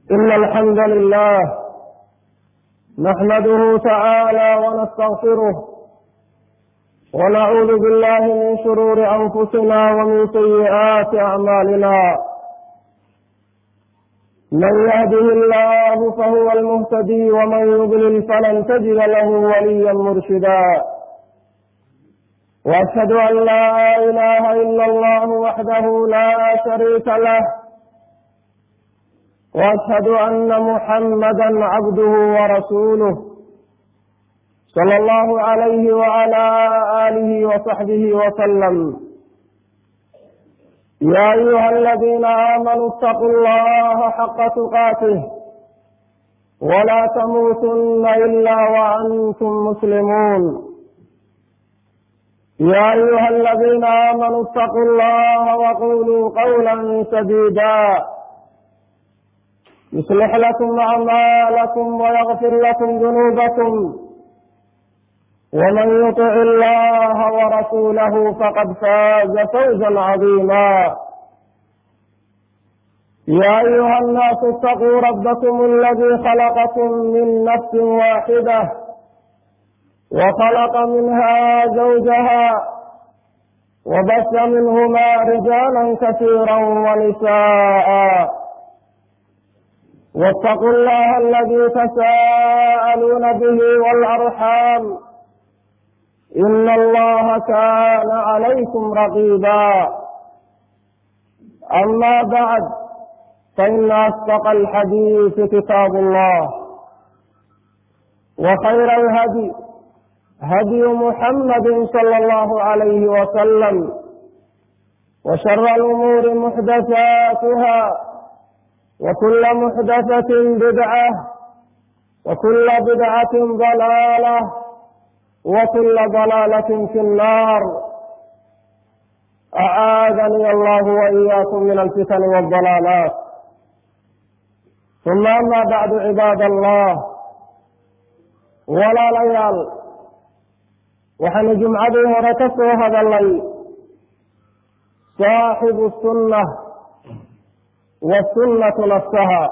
إن الحمد لله نحمده تعالى ونستغفره ونعوذ بالله من شرور أنفسنا ومن سيئات أعمالنا من يهده الله فهو المهتدي ومن يضلل فلن تجد له وليا مرشدا واشهد ان لا اله الا الله وحده لا شريك له واشهد ان محمدا عبده ورسوله صلى الله عليه وعلى اله وصحبه وسلم يا ايها الذين امنوا اتقوا الله حق تقاته ولا تموتن الا وانتم مسلمون يا ايها الذين امنوا اتقوا الله وقولوا قولا سديدا يصلح لكم اعمالكم ويغفر لكم ذنوبكم ومن يطع الله ورسوله فقد فاز فوزا عظيما يا ايها الناس اتقوا ربكم الذي خلقكم من نفس واحده وخلق منها زوجها وبث منهما رجالا كثيرا ونساء واتقوا الله الذي تساءلون به والارحام إن الله كان عليكم رقيبا أما بعد فإن أصدق الحديث كتاب الله وخير الهدي هدي محمد صلى الله عليه وسلم وشر الأمور محدثاتها وكل محدثة بدعة وكل بدعة ضلالة وكل ضلالة في النار أعاذني الله وإياكم من الفتن والضلالات ثم أما بعد عباد الله ولا ليال وحن جمعدي هرتسو هذا الليل صاحب السنة والسنة نفسها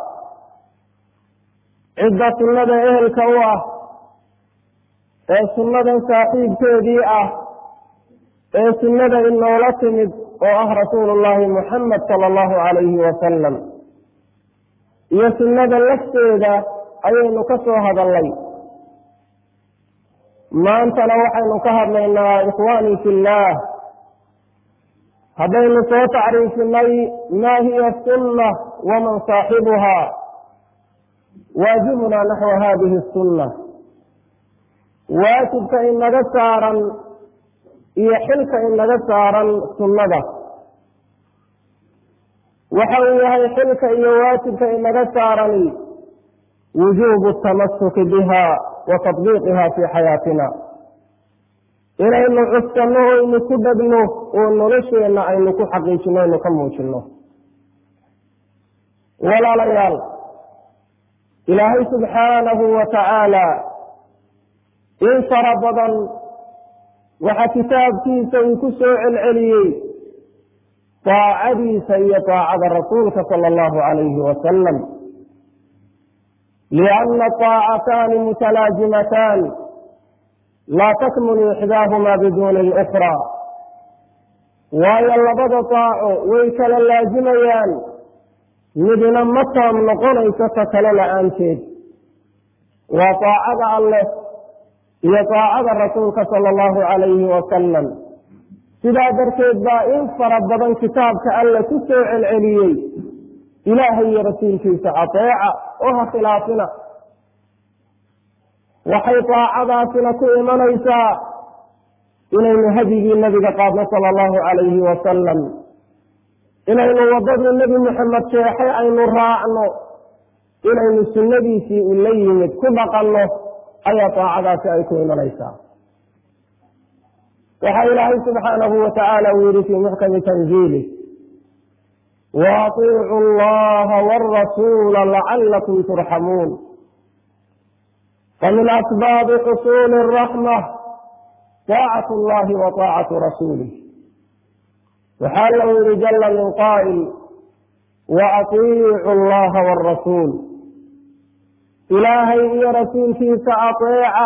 عدة سنة إهل كواه ee sunnadan saaxiibkeedii ah ee sunnada inoola timid oo ah rasuulullaahi muxamed sala allahu calayhi wasalam iyo sunnada lafteeda ayaynu ka soo hadallay maantana waxaynu ka hadlaynaa ikhwaanii fillaah haddaynu soo tacriifinay maa hiya sunna waman saaxibuhaa waajibunaa naxwa hadihi sunna waajibka inaga saaran iyo xilka inaga saaran sunnada waxa uu yahay xilka iyo waajibka inaga saarani wujuubu tamasuki biha wa tatbiiqiha fii xayaatina inaynu cuskanno oynu ku dhegno oo nolosheenna aynu ku xaqiijino aynu ka muujino walaalayaal ilaahay subxaanahu wa tacaala in fara badan waxa kitaabkiisa uu ku soo celceliyey daacadiisa iyo daacada rasuulka sala allahu calayhi wasalam lianna daacataani mutalaazimataan laa takmulu ixdaahuma biduuni alukhraa waayo labada daaco way kala laazimayaan midna ma taam noqonayso ta kale la-aanteed waa daacada alleh iyo daacada rasuulka sala allahu calayhi wasalam sidaa darteed baa in fara badan kitaabka alle ku soo celceliyey ilaahay iyo rasuulkiisa ateeca oo ha khilaafina waxay daacadaasina ku imanaysaa inaynu hadyigii nebiga qaadno sala allahu calayhi wasalam inaynu waddadii nebi moxamed sheexay aynu raacno inaynu sunnadiisii u la yimid ku dhaqanno ayaa daacadaasi ay ku imanaysaa waxaa ilaahay subxaanahu wa tacaala uu yihi fii muxkami tanziilih waaطiicu allaha wاrasuula lacalakum turxamuun famin asbaabi xusuuli الraxma طaacat اllahi wa طaacatu rasuulih waxaa lau yihi jala min qaa'il wa atiicu allaha waalrasuul ilaahay iyo rasuulkiisa ateeca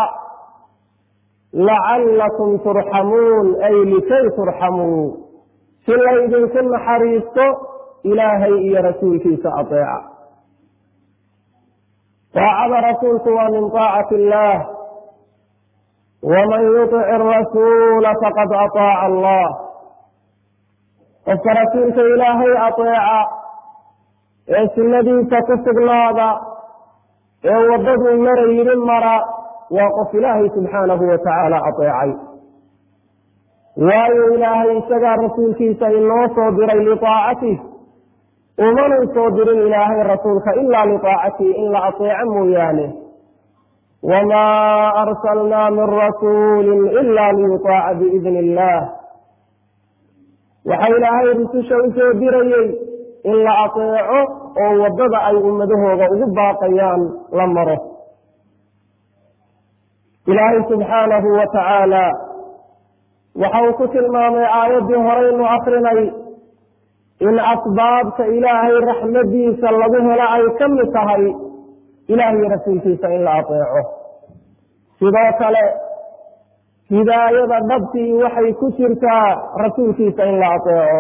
lacallakum turxamuun ay likay turxamuu si laydinku naxariisto ilaahay iyo rasuulkiisa ateeca taacada rasuulku waa min taacati illaah waman yutic arasuula faqad ataaca allah qofka rasuulka ilaahay ateeca ee sunnadiisa ku sugnaada ee waddaduu mara yidhi mara waa qof ilaahay subxaanahu wa tacaala ateecay waayo ilaahay isagaa rasuulkiisa inoo soo diray liaacatih umanuu soo dirin ilaahay rasuulka ilaa liaacatihi in la ateeco mooyaane wamaa arsalnaa min rasuulin ila liyutaaca biidni illaah waxa ilaahay rususha u soo dirayey in la ateeco oo waddada ay ummadahooda ugu baaqayaan la maro ilaahay subxaanahu wa tacaala waxa uu ku tilmaamay aayaddii horeynu akrinay in asbaabta ilaahay raxmadiisa lagu helo ay ka mid tahay ilaahiyo rasuulkiisa in la ateeco sidoo kale hidaayada dhabtii waxay ku jirtaa rasuulkiisa in la ateeco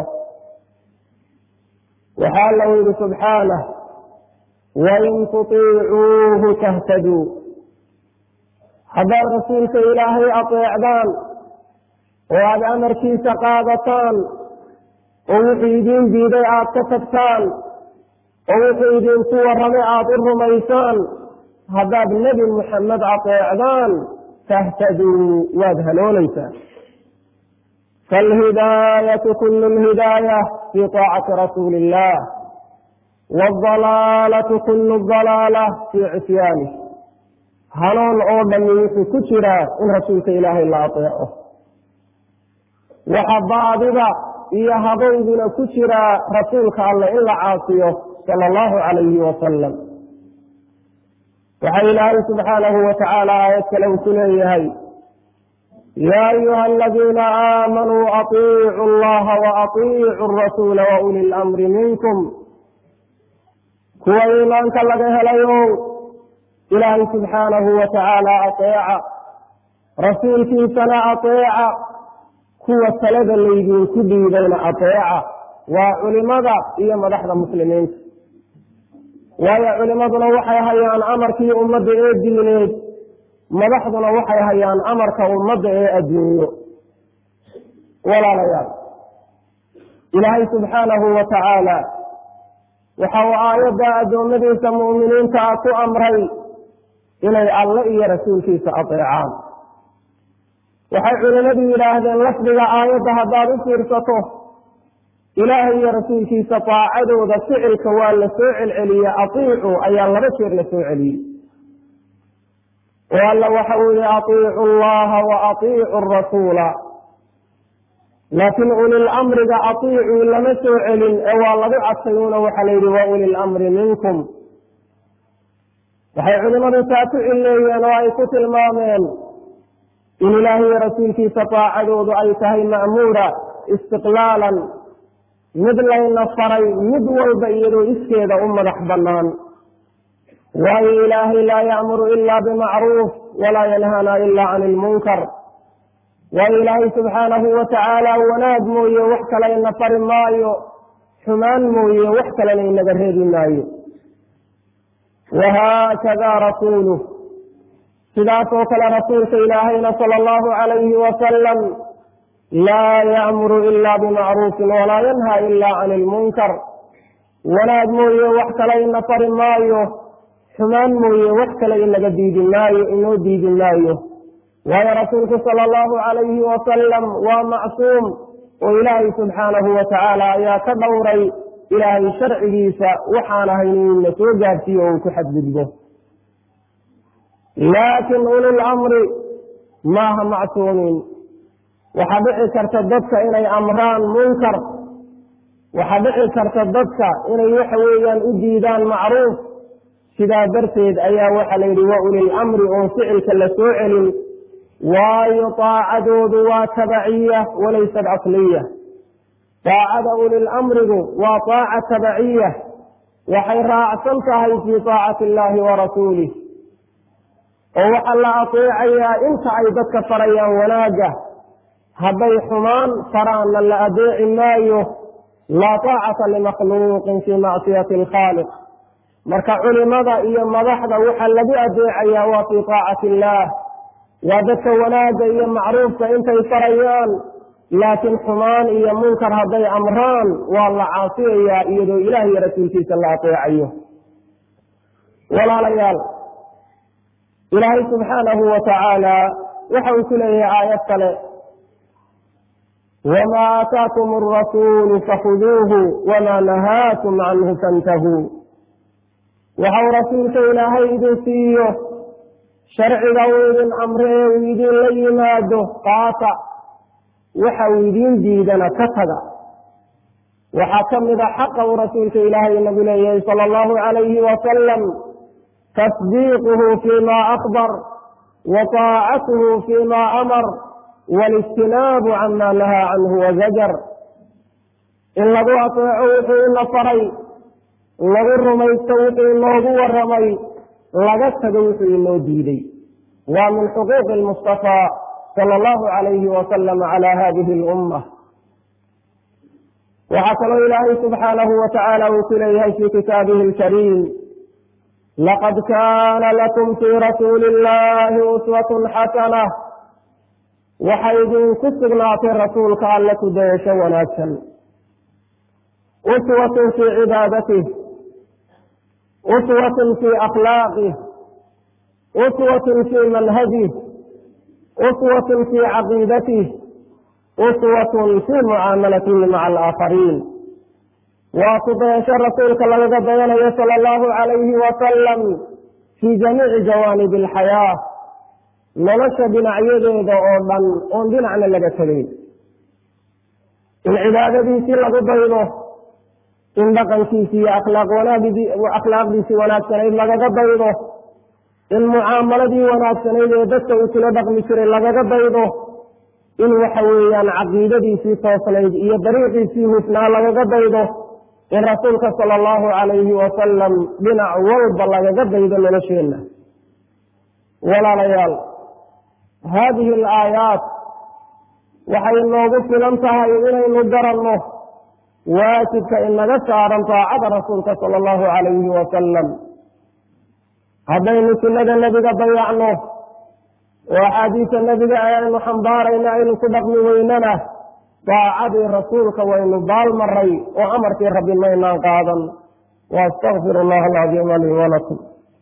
waxaa lau yihi subxaanah wain tutiicuuhu tahtaduu haddaad rasuulka ilaahay ateecdaan oo aada amarkiisa qaadataan oo wuxuu idiin diiday aada ka tagtaan oo wuxuu idinku warramay aada u rumaysaan haddaad nebi muxamed ateecdaan tahtaduu waad haloolaysaan faalhidaayatu kullu lhidaaya fii taacati rasuuli illah waaldalaalatu kullu dalaala fii cisyaani hanoon oo dhammi wuxuu ku jiraa in rasuulka ilaahay la ateeco waxa baadida iyo habayduna ku jiraa rasuulka alleh in la caasiyo sala allahu calayhi wasalam waxa ilaahay subxaanahu wa tacaala aayad kale uu ku leeyahay yaa ayuha aladiina aamanuu atiicu allaha wa atiicu arasuula wa uli lamri minkum kuwa iimaanka laga helayo ilaahay subxaanahu wa tacaala ateeca rasuulkiisana ateeca kuwa talada laydinku dhiidayna ateeca waa culimada iyo madaxda muslimiinta waayo culimaduna waxay hayaan amarkii ummadda ee diineed madaxduna waxay hayaan amarka ummadda ee adduunyo walaalayaal ilaahay subxaanahu wa tacaala waxa uu aayadda addoommadiisa mu'miniinta ah ku amray inay alle iyo rasuulkiisa ateecaan waxay culimmadu yidhaahdeen lafdiga aayadda haddaad u fiirsato ilaahay iyo rasuulkiisa taacadooda ficilka waa la soo celceliyey atiicu ayaa laba jeer la soo celiyey oo alla waxa uu yihi atiicu allaha wa atiicu rasuula laakiin ulilamriga atiicuu lama soo celin ee waa lagu cadfayuuna waxaa la yidhi wa ulilamri minkum waxay culimmadu taa ku cilleeyeen oo ay ku tilmaameen in ilaahiyo rasuulkiisa taacadoodu ay tahay ma'muura istiqlaalan mid layna faray mid walba iyadoo iskeeda u madax bannaan waayo ilaahay laa ya'muru ila bimacruuf walaa yanhana ila can ilmunkar waayo ilaahay subxaanahu wa tacaala wanaag mooye wax kale ina fari maayo xumaan mooye wax kalena inaga reebi maayo wahaakada rasuuluh sidaas oo kale rasuulka ilaahayna sala allahu calayhi wasalam laa ya'muru ila bimacruufin walaa yanha ila can ilmunkar wanaag mooye wax kale ina fari maayo xumaan mooye wax kale inaga diidi maayo inoo diidi maayo waayo rasuulku sala allahu calayhi wasalam waa macsuum oo ilaahay subxaanahu wa tacaala ayaa ka dhowray ilaahay sharcigiisa waxaan ahayn inna soo gaarsiiyo oo uu ku xadgudbo laakiin ulil amri maaha macsuumiin waxaa dhici karta dadka inay amraan munkar waxaa dhici karta dadka inay waxa weeyaan u diidaan macruuf sidaa darteed ayaa waxaa la yidhi wa ulil amri oon ficilka la soo celin waayo taacadoodu waa tabaciya walaysat asliya taacada ulil amrigu waa taaca tabaciya waxay raacsan tahay fii taacati illaahi wa rasuulih oo waxaa la ateecayaa inta ay dadka farayaan wanaagga hadday xumaan faraanna la adeeci maayo laa taacata limakhluuqin fii macsiyati alkhaaliq marka culimada iyo madaxda waxaa lagu adeecayaa waa fii taacati illaah waa dadka wanaagga iyo macruufka intay farayaan laakiin xumaan iyo munkar hadday amraan waa la caasiyayaa iyadoo ilaah iyo rasuulkiisa la ateecayo walaalayaal ilaahay subxaanahu wa tacaala waxa uu ku leeyahay aayad kale wamaa aataakum arasuulu fakhuduuhu wamaa nahaakum canhu fantahuu waxau rasuulka ilaahay idin siiyo sharciga uu idin amre ee uu idinla yimaado qaata waxa uu idiin diidana ka taga waxaa ka mid a xaqa uu rasuulka ilaahay nagu leeyahay sala allahu calayhi wasalam tasdiiquhu fima akbar wa taacatuhu fima amar wاlijtinaabu cama nahaa canhu wazajar in lagu ateeco wuxuu ina faray lagu rumaysto wuxuu inoogu waramay laga tago wuxuu inoo diiday waa min xuquuqi lmustafaa sala allahu calayhi wasalam cala hadihi اlummah waxaa kaloo ilaahay subxaanahu wa tacaala uu ku leeyahay fii kitaabihi alkariim laqad kaana lakum fii rasuuli illahi uswatun xasana waxay idinku sugnaatay rasuulka alle ku dayasho wanaagsan uswatun fii cibaadatih uswatun fii akhlaaqih uswatun fii manhajih uswatun fii caqiidatih uswatun fii mucaamalatihi maca alaakhariin waa ku dayasho rasuulka lagaga dayanayo sala allahu calayhi wasalam fii jamiici jawaanibi alxayaa nolosha dhinacyadeeda oo dhan oon dhinacna laga tegayn in cibaadadiisii lagu daydo in dhaqankiisi iyo akhlaaq wanaagdi akhlaaqdiisii wanaagsanayd lagaga daydo in mucaamaladii wanaagsanayd ee dadka uu kula dhaqmi jiray lagaga daydo in waxa weeyaan caqiidadiisii toosnayd iyo dariiqiisii hufnaa lagaga daydo in rasuulka sala allahu calayhi wasalam dhinac walba lagaga daydo nolosheenna walaalayaal haadihi alaayaat waxay noogu filan tahay inaynu garanno waajibka inaga saaran taacada rasuulka sala allahu calayhi wasalam haddaynu sunnada nebiga dayacno oo axaadiisa nebiga aynu xambaarayna aynu ku dhaqmi weynana daacadii rasuulka waynu baalmaray oo amarkii rabbi maynaan qaadan waastaqfir allaha alcadiima lii walakum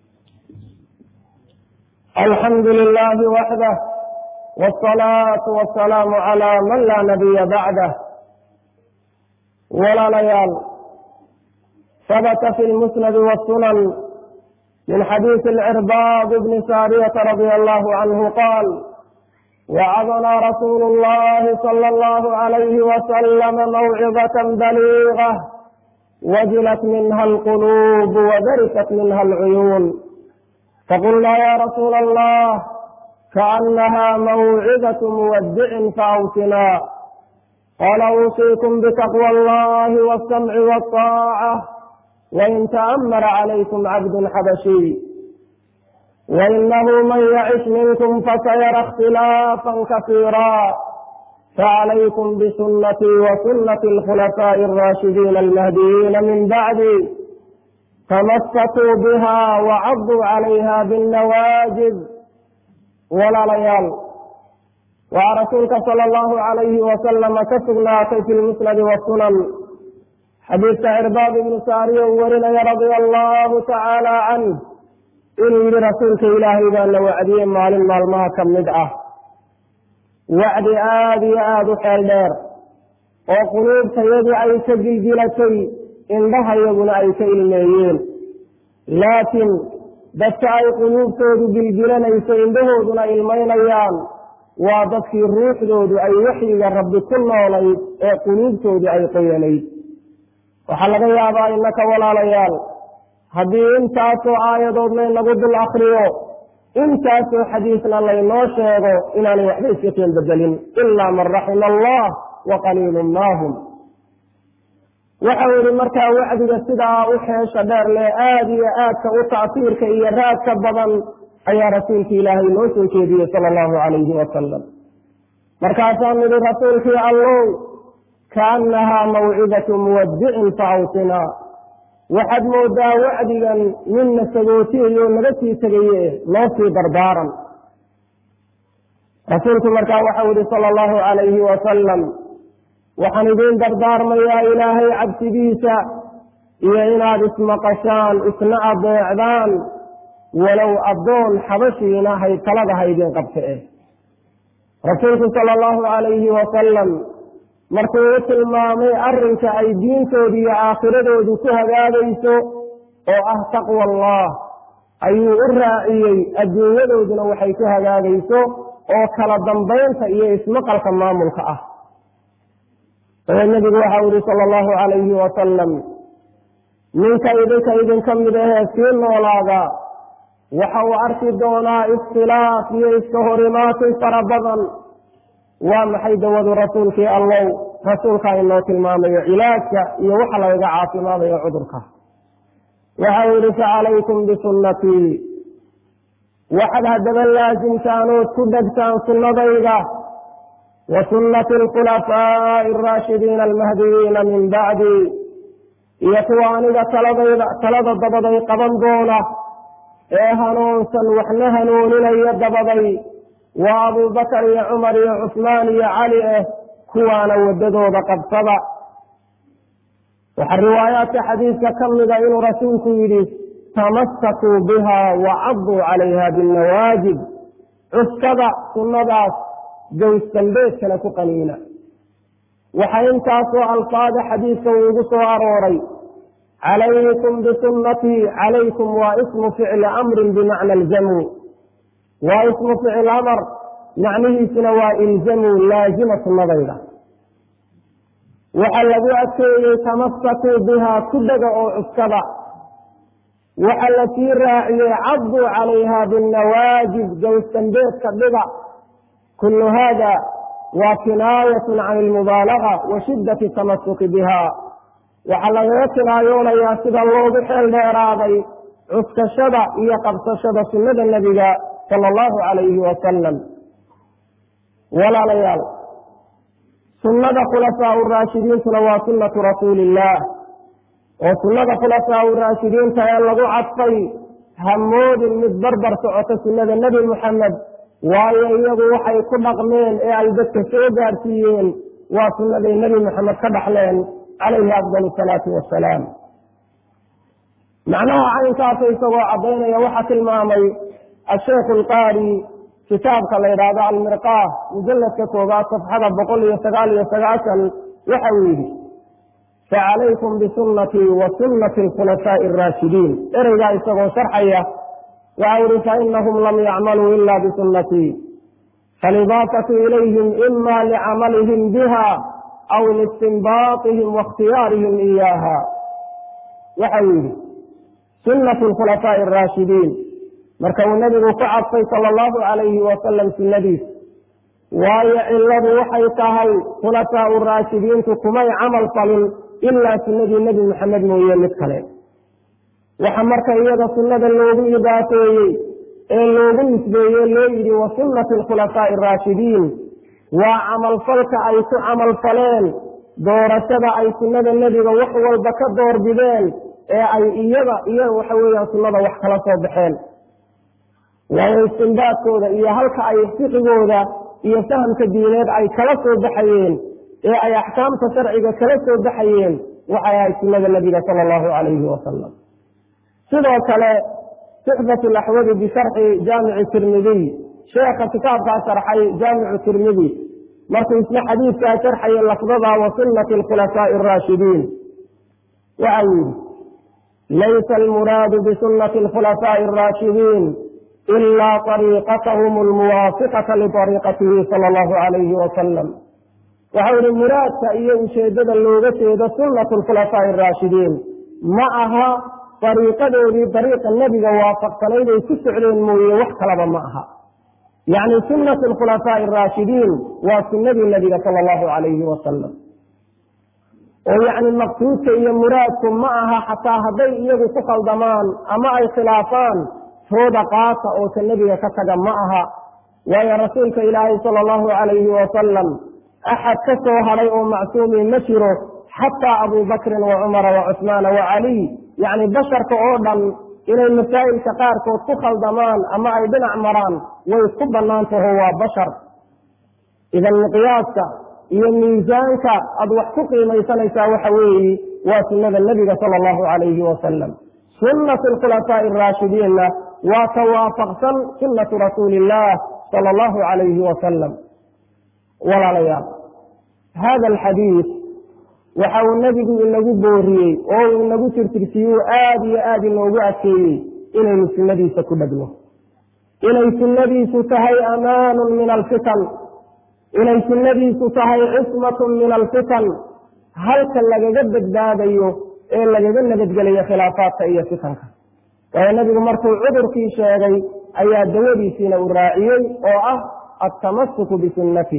alxamdu lilahi waxdah wsalaatu wasalaamu calaa man laa nabiya bacdah walaalayaal habata fi lmusnadi wasunan min xadiisi alcirbaad bni saariyata radia allahu canhu qaal wacadnaa rasuulu llahi sala allahu calayhi wasalama mawcidatan baliiga wajilat minha alquluub wadarifat minha alcuyuun faqulnaa ya rasuula allah kaanaha mawcidatu muwadicin faawsinaa qaala uusiikum bitaqwa allahi walsamci walطaaca wain ta'amara calaykum cabdun xabashiy wainahu man yacish minkum fasayara اkhtilaafan kasiira facalaykum bisunatii wasunati alkhulafaaءi alraashidiina almahdiyiina min bacdi tamasatuu biha wacaduu calayha binnawaajid walaalayaal waxaa rasuulka sala allahu calayhi wasalama ka sugnaatay fi lmusnadi wasunan xadiidka cirbaad ibnu saariya uu warinaya radia allahu tacaala canh inuu yihi rasuulka ilaahay baa la wacdiyey maalin maalmaha ka mid ah wacdi aada iyo aada u xeel dheer oo quluubtayadu ay ka gilgilatay indhahayaguna ay ka ilmeeyeen laakiin dadka ay quluubtoodu gilgilanayso indhahooduna ilmaynayaan waa dadkii ruuxdoodu ay waxyiga rabbi ku noolayd ee quluubtoodu ay qoyanayd waxaa laga yaabaa innaka walaalayaal haddii intaasoo aayadood laynagu dul akriyo intaasoo xadiisna laynoo sheego inaanay waxba iska keen bedelin ilaa man raxima allah wa qaliilun maahum waxau yihi markaa wacdiga sidaa u xeesha dheer leh aada iyo aadka u tacsiirka iyo raadka badan ayaa rasuulki ilaahay noo soo jeediyey sala allahu calayhi wasalam markaasaan nidhi rasuulkii allow kaannahaa mawcidatu muwadicin fa awsinaa waxaad moodaa wacdigan ninna sagootiyayo naga sii tegaye noo sii dardaaran rasuulku markaa waxau yihi sala allahu calayhi wasalam waxaan idiin dardaarmayaa ilaahay cabsidiisa iyo inaad ismaqashaan isna adeecdaan walow addoon xabashiina hay talada haydin qabta eh rasuulku sala allahu calayhi wasalam markuu u tilmaamay arrinka ay diintoodu iyo aakhiradoodu ku hagaagayso oo ah taqwa allah ayuu u raaciyey adduunyadooduna waxay ku hagaagayso oo kala dambaynta iyo ismaqalka maamulka ah dabeed nebigu waxau yihi sala allahu calayhi wasalam ninka idinka idinka mid ahee sii noolaada waxa uu arki doonaa ikhtilaaf iyo iska horimaatin fara badan waa maxay dawadu rasuulkii allow rasuulkaa inoo tilmaamayo cilaajka iyo waxa lagaga caafimaadayo cudurka waxau yihi facalaykum bisunnatii waxaad haddaba laasimtaan ood ku dhegtaan sunnadayda wa sunnati alkhulafaa'i araashidiina almahdiyiina min bacdi iyo kuwa aniga taladayda talada dabaday qaban doona ee hanuunsan waxna hanuuninaya dabaday waa abubakar iyo cumar iyo cusmaan iyo cali ah kuwaana waddadooda qabsada waxaa riwaayaadka xadiidka ka mida inuu rasuulku yidhi tamasakuu biha wacaduu calayha binnawaajib cuskada sunnadaas gowsdambeedkana ku qaniina waxaa intaasoo alfaada xadiidka uu igu soo arooray calaykum bisunnatii calaykum waa ismu ficli amrin bimacna aljamu waa ismu ficil amar macnihiisuna waa ilzamuu laazima sunnadayda waxaa lagu adkeeyey tamasakuu bihaa ku dhega oo cuskada waxa la sii raaciyey cadduu calayha binnawaajib gowsdambeedka dhiga kullu haada waa kinaayatun can ilmubaalaga wa shiddati tamasuki biha waxaa lagaga kinaayoonayaa sida loogu xeel dheeraaday cuskashada iyo qabsashada sunnada nebiga sala allahu calayhi wasalam walaalayaal sunnada khulafaau raashidiintuna waa sunnatu rasuuli illaah oo sunnada khulafaau raashidiinta ee lagu cadfay hamoodin mid barbar socota sunnada nebi muxamed waayo iyagu waxay ku dhaqmeen ee ay dadka soo gaadhsiiyeen waa sunnaday nebi moxamed ka dhaxleen calayhi afdal asalaatu wassalaam macnaha caynkaasa isagoo caddaynaya waxaa tilmaamay asheikh alqaari kitaabka la yidhaahdo almirqaah mujalladka koobaad safxada boqol iyo sagaal iyo sagaashan waxa uu yidhi facalaykum bisunnatii wa sunnati alkhulafaa'i araashidiin ereygaa isagoo sharxaya waxa yihi fainahum lam yacmaluu ila bisunnatii faalidaafatu ilayhim ima licamalihim biha aw liistinbaatihim waاkhtiyaarihim iyaaha waxau yidhi sunnatu alkhulafaa'i araashidiin marka uu nebigu ku cadfay sala allahu calayhi wasalam sunnadiis waayo cilladu waxay tahay khulafaau raashidiintu kumay camal falin ilaa sunnadii nebi maxamed mooye mid kale waxa marka iyada sunnada loogu idaafeeyey ee loogu nisbeeye loo yidhi wa sunnati alkhulafaa'i araashidiin waa camalfalka ay ku camalfaleen doorashada ay sunnada nebiga wax walba ka doorbideen ee ay iyada iyo waxa weeyaan sunnada wax kala soo baxeen waayo istinbaadkooda iyo halka ay fiqigooda iyo fahamka diineed ay kala soo baxayeen ee ay axkaamta sharciga kala soo baxayeen waxay ahayd sunnada nebiga sala allahu calayhi wasalam sidoo kale suxbatu laxwadi bisharxi jaamici tirmidiy sheekha kitaabkaa sharxay jaamicu tirmidi markuu isna xadiidkaa sharxaya lafdada wa sunnati alkhulafaa'i araashidiin waxau yidhi laysa almuraadu bisunnati alkhulafaa'i araashidiin ilaa ariiqatahum almuwaafiqata liariiqatihi sala allahu calayhi wasalam waxau yihi muraadka iyo ujeeddada looga jeedo sunnatu alkhulafaa'i araashidiin ma aha dariiqadoodii dariiqa nebiga waafaqsanayd ay ku socdeen mooye wax kalaba ma aha yacni sunnatu alkhulafaa'i araashidiin waa sunnadii nebiga sala allahu calayhi wasalam oo yacni maqsuudka iyo muraadku ma aha xataa hadday iyagu ku khaldamaan ama ay khilaafaan tooda qaata oo ta nebiga ka taga ma aha waayo rasuulka ilaahay sala allahu calayhi wasalam axad ka soo hadhay oo macsuumi ma jiro xataa abubakrin wa cumara wa cusmaana wa caliy yacni basharka oo dhan inay masaa'ilka qaarkood ku khaldamaan ama ay dhinac maraan way ku bannaan taho waa bashar idan miqyaaska iyo miisaanka aad wax ku qiimaysanaysaa waxa weeye waa sunnada nebiga sala allahu calayhi wasalam sunnatu alkhulafaa'i araashidiinna waa ka waafaqsan sunnatu rasuuli illaah sala allahu calayhi wasalam walaalayaal hada alxadiid waxa uu nebigu inagu booriyey oo uu inagu tirtirsiyuu aada iyo aada inoogu adkeeyey inaynu sunnadiisa ku dhegno inay sunnadiisu tahay amaanun min alfitan inay sunnadiisu tahay cismatun min alfitan halka lagaga badbaadayo ee lagaga nabadgelayo khilaafaadka iyo fitanka waayo nebigu markuu cudurkii sheegay ayaa dawadiisiina uu raaciyey oo ah altamasuku bisunnatih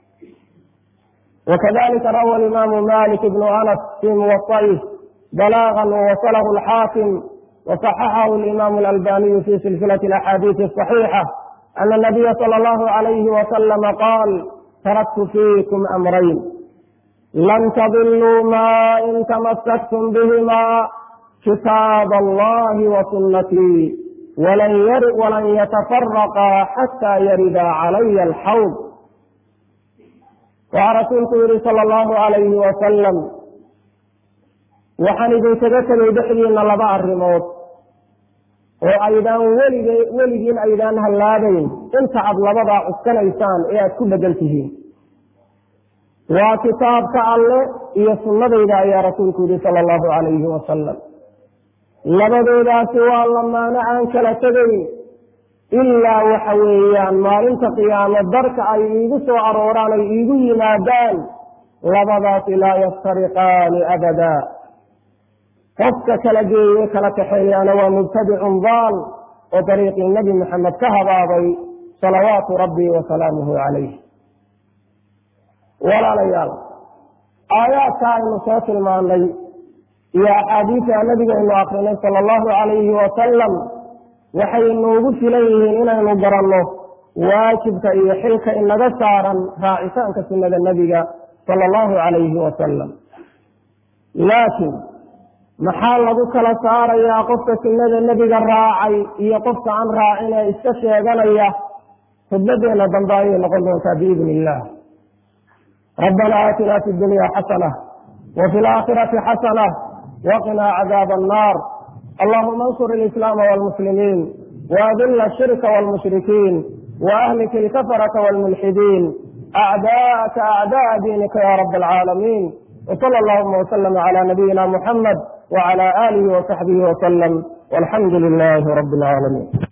وkذلika rawى الإmam malik بن أنس في موطئه بلاغا ووصله الحاkم وصححه الإmam الألباني في سلسلة الأحاadيث الصحيحة أن النبي صلى الله عليه وسلم قال تركت فيكم أمرين لن تضلوا ما إن تمسكتم بهما كتاب الله وسنتي ولن يتفرقا حتى يردا علي الحوض waxaa rasuulku yihi sala allahu calayhi wasalam waxaan idinkaga tegay dhexdiina laba arrimood oo aydaan welige weligiin aydaan hallaabayn inta aad labadaa cuskanaysaan ee aad ku dhegan tihiin waa kitaabka alle iyo sunnadayda ayaa rasuulku yihi sala allahu calayhi wasalam labadoodaasi waa lamaano aan kala tegayn ilaa waxa weeyaan maalinta qiyaamo darka ay iigu soo arooraan ay iigu yimaadaan labadaasi laa yaftariqaani abada qofka kala geeye kala kaxeeyaana waa mubtadicun daal oo dariiqii nebi maxamed ka habaabay salawaatu rabbi wa salaamuhu calayh walaalayaal aayaadka aynu soo tilmaanay iyo axaadiisa nabigaynu akrinay sala allahu calayhi wasalam waxay noogu filan yihiin inaynu garanno waajibka iyo xilka inaga saaran raacitaanka sunnada nebiga sala allahu calayhi wasalam laakiin maxaa lagu kala saarayaa qofka sunnada nebiga raacay iyo qofka aan raacin ee iska sheeganaya khudbadeena dambe ayay noqon doontaa biidni illah rabbana aatina fi dunya xasana wa fi laakhirati xasana waqinaa cadaaba annaar اللهم انصر الإسلام والمسلمين وأذل الشرك والمشركين وأهلك الكفرة والملحدين أعداءك أعداء دينك يا رب العالمين وصلى اللهم وسلم على نبينا محمد وعلى آله وصحبه وسلم والحمد لله رب العالمين